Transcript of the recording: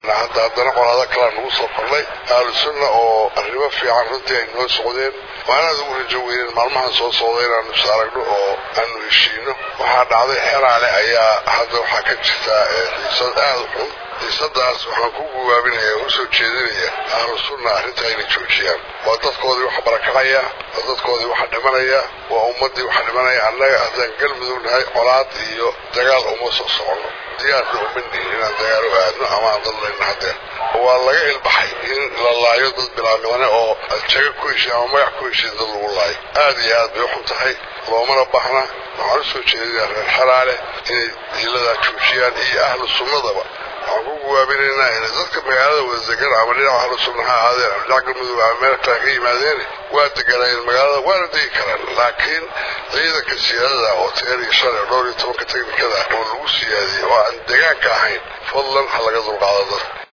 hadda haddana qolaado kalaa nagu soo kornay ahlu sunna oo arrimo fiican runtii ay noo socdeen waanaad ugu rajo weyneen maalmahan soo socda inaanu is aragno oo aanu heshiino waxaa dhacday xeraale ayaa hadda waxaa ka jirta xiisad aada u xun xiisadaas waxaan ku gubaabinaya oo usoo jeedinaya ahlu sunna arrintaa inay joojiyaan waa dadkoodii waxa barakacaya waa dadkoodii waxa dhimanaya waa ummaddii waxa dhimanaya annaga haddaan galmudug nahay colaad iyo dagaal uma soo soconno diyaarna uma nihin inaan dagaal u aadno ama aan dad layna haddeen waa laga ilbaxay in la laayo dad bilaabnimane oo jaga ku heshiy ama magac ku heshiy dad lagu laayo aad iyo aad bay u xun tahay loomana bahna waxaan u soo jeedinayaa reer xalaale inay diiladaa joojiyaan iyo ahlu sunnadaba waxaan ku guwaabinaynaa inay dadka magaalada wada degan ama dhinaca ahlu sunna ha ahaadeen ama dhinaca galmudug ama meel kale ka yimaadeen waa deganaayeen magaalada waana degi karaan laakiin ciidanka siyaadada oo teer iyo shan iyo dhowr iyo tobanka teknikada oo lagu siyaadiyey oo aan degaanka ahayn fadlan ha laga dulqaado dadka